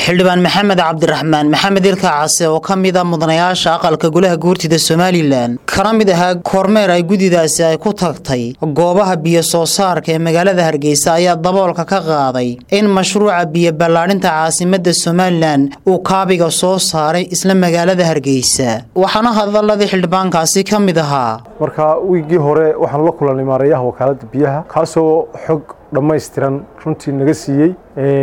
xildhibaan maxamed cabdiraxmaan maxamed ilka case oo ka mid a mudanayaasha aqalka golaha guurtida somalilan kana mid ahaa kormeer ay guddidaasi ay ku tagtay goobaha biyo soo saarka ee magaalada hargeysa ayaa daboolka ka qaaday in mashruuca biyo ballaadhinta caasimada somalilan uu kaabiga soo saaray isla magaalada hargeysa waxaana hadaladii xildhibaankaasi ka mid ahaa marka wiiggii hore waxaan la kulanay maareeyaha wakaaladda biyaha kaasoo xog dhammaystiran runtii naga siiyey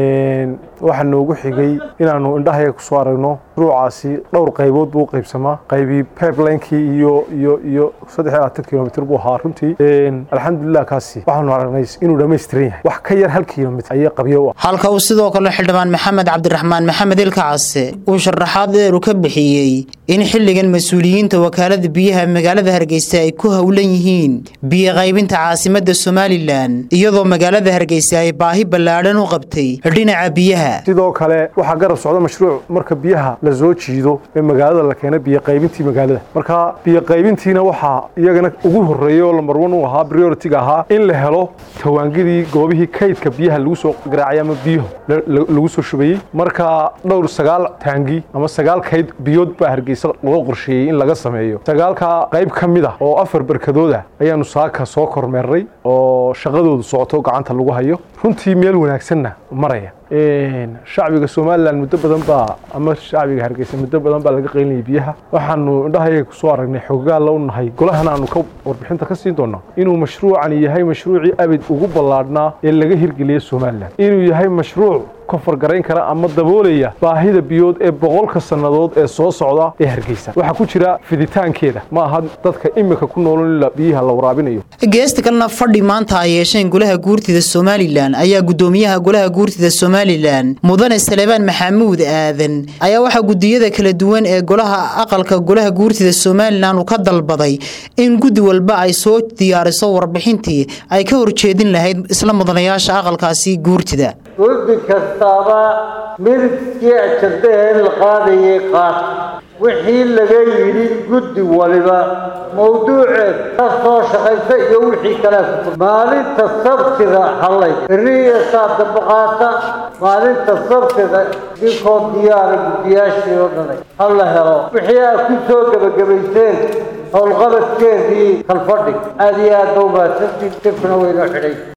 waxaa noogu xigay inaannu indhahayaga ku soo aragno mashruucaasi dhowr qaybood buu u qaybsamaa qaybii pipelinkii iyo iyo iyo saddex iyo labaatan kilomitr buu ahaa runtii alxamdulilah kaasi waxaanu aragnay inuu dhammaystiran yahay wax ka yar hal kilomitr ayay qabyo u ah halka uu sidoo kale xildhibaan maxamed cabdiraxmaan maxamed ilka case uu sharaxaad dheeru ka bixiyey in xilligan mas-uuliyiinta wakaalada biyaha magaalada hargeysa ay ku howlan yihiin biyo qaybinta caasimada somalilan iyadoo magaalada hargeysa ay baahi ballaadhan u qabtay dhinaca biyaha sidoo kale waxaa garab socda mashruuc marka biyaha la soo jiido ee magaalada la keena biyo qaybintii magaalada marka biyo qaybintiina waxaa iyagana ugu horreeyey oo lambar wan u ahaa prioritiga ahaa in la helo tawaangidii goobihii kaydka biyaha lagu soo garaacay ama biyaho lagu soo shubayey marka dhowr sagaal taangi ama sagaal kayd biyood baa hargeysa loo qorsheeyey in laga sameeyo sagaalka qayb ka mid ah oo afar barkadooda ayaanu saaka soo kormeernay oo shaqadoodu socoto gacanta lagu hayo runtii meel wanaagsanna maraya shacbiga somalilan muddo badan baa ama shacbiga hargeysa muddo badan baa laga qaylinayay biyaha waxaanu indhahayaga kusoo aragnay xoogaalla u nahay golahana aanu ka warbixinta ka siin doonaa inuu mashruucani yahay mashruucii abid ugu ballaadhnaa ee laga hirgeliyey somalilan inuu yahay mashruuc ka fargarayn kara ama daboolaya baahida biyood ee boqolka sannadood ee soo socda ee hargeysa waxaa ku jira fiditaankeeda ma aha dadka imika ku noolon biyaha la waraabinayo geesta kalena fadhi maanta ay yeesheen golaha guurtida somalilan ayaa guddoomiyaha golaha guurtida somalilan mudane salebaan maxamuud aadan ayaa waxaa guddiyada kala duwan ee golaha aqalka golaha guurtida somalilan uu ka dalbaday in guddi walba ay soo diyaariso warbixintii ay ka horjeedin lahayd isla mudanayaasha aqalkaasi guurtida guddi kastaaba midabkii ajardahee in la qaadayay qaad wixii laga yidhi guddi waliba mawduuceed ka soo shaqaysa iyo wixii kale maalinta sabtida hallay beriya saadaba qaata maalinta sabtida dinkoo diyaara guddiyaashii oo dhanay ha la helo wixii aad ku soo gebagabayseen howlqabadkeedii kalfadhig aada iyo aad ba umahadsantiin sirkuna waynoo xidhay